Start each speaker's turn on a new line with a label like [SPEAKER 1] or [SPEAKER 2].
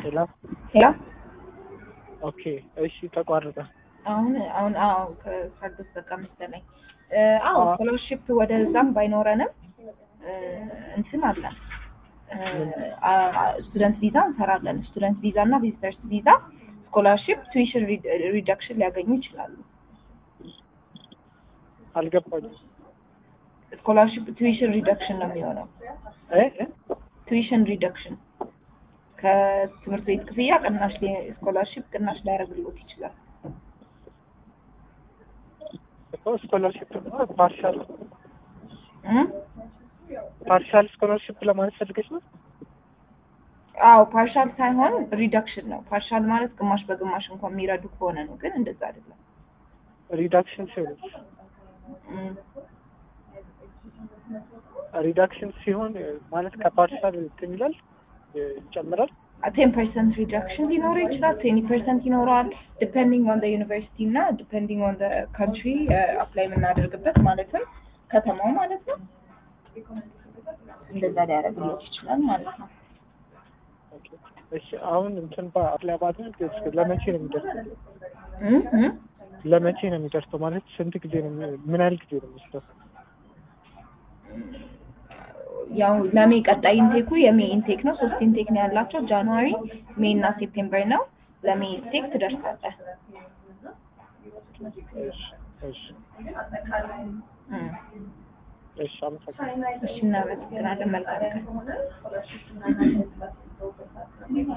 [SPEAKER 1] ሄሎ
[SPEAKER 2] ሄሎ
[SPEAKER 1] ኦኬ እሺ ተቋረጠ
[SPEAKER 2] አሁን አሁን አዎ ከሰርቪስ በቃ መሰለኝ እ አዎ
[SPEAKER 1] አዎ።
[SPEAKER 2] ስኮላርሺፕ ወደ እዛም ባይኖረንም እ እንትን አለን ስቱደንት ቪዛ እንሰራለን ስቱደንት ቪዛ እና ቪዚተርስ ቪዛ ስኮላርሺፕ ቱዊሽን ሪዳክሽን ሊያገኙ ይችላሉ
[SPEAKER 1] አልገባኝም
[SPEAKER 2] ስኮላርሺፕ ቱዊሽን ሪዳክሽን ነው የሚሆነው
[SPEAKER 1] እ እ?
[SPEAKER 2] ቱዊሽን ሪዳክሽን ከትምህርት ቤት ክፍያ ቅናሽ ስኮላርሺፕ ቅናሽ ሊያደርግልዎት ይችላል
[SPEAKER 1] እኮ ስኮላርሽፕ ፓርሻል
[SPEAKER 2] እ?
[SPEAKER 1] ፓርሻል ስኮላርሽፕ ለማለት ፈልገች ነው
[SPEAKER 2] አዎ ፓርሻል ሳይሆን ሪዳክሽን ነው ፓርሻል ማለት ግማሽ በግማሽ እንኳን የሚረዱ ከሆነ ነው ግን እንደዛ አይደለም
[SPEAKER 1] ሪዳክሽን ሲሆን
[SPEAKER 2] እ።
[SPEAKER 1] ሪዳክሽን ሲሆን ማለት ከፓርሻል እንትን ይላል እ፣ ይጨምራል
[SPEAKER 2] ቴን ፐርሰንት ሪዳክሽን ሊኖረው ይችላል ትዌንቲ ፐርሰንት ይኖረዋል ዲፔንዲንግ ኦን ዩኒቨርሲቲ እና ዲፔንዲንግ ኦን ካንትሪ አፕላይ የምናደርግበት ማለትም ከተማው ማለት ነው እንደዛ ሊያደርግለት ይችላል ማለት ነው
[SPEAKER 1] ኦኬ። እሺ አሁን እንትን በአፕላይ ባድርግ እስከ ለመቼ ነው የሚደርሰው
[SPEAKER 2] እ እ
[SPEAKER 1] ለመቼ ነው የሚደርሰው ማለት ስንት ጊዜ ነው የሚ- ምን ያህል ጊዜ ነው የሚወስደው
[SPEAKER 2] ያው ለሜ ቀጣይ ኢንቴኩ የሜ ኢንቴክ ነው ሶስት ኢንቴክ ነው ያላቸው ጃንዋሪ ሜይ እና ሴፕቴምበር ነው ለሜ ኢንቴክ ትደርሳለህ
[SPEAKER 1] እሺ እሺ
[SPEAKER 2] እ
[SPEAKER 1] እሺ አመሰግናለሁ
[SPEAKER 2] እሺ እናመሰግናለን መልካም ቀን